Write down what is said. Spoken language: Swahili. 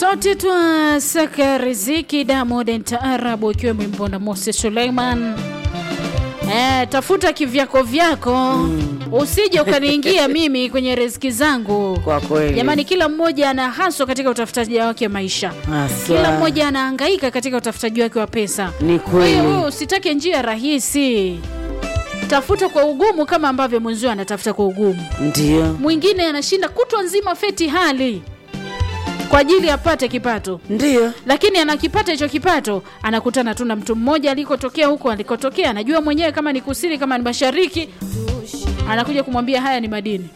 sote twasaka riziki Diamond Taarabu ikiwemo Mbona Moses Suleiman. Eh, tafuta kivyako vyako usije ukaniingia mimi kwenye riziki zangu. Kwa kweli. Jamani, kila mmoja ana haswa katika utafutaji wake maisha. Haswa. Kila mmoja anahangaika katika utafutaji wake wa pesa. Ni Kwa hiyo wewe kweli. usitake njia rahisi, tafuta kwa ugumu kama ambavyo mwenzio anatafuta kwa ugumu. Ndio. Mwingine anashinda kutwa nzima feti hali kwa ajili apate kipato, Ndio. lakini anakipata hicho kipato, anakutana tu na mtu mmoja alikotokea huko alikotokea, anajua mwenyewe kama ni kusini, kama ni mashariki, anakuja kumwambia haya ni madini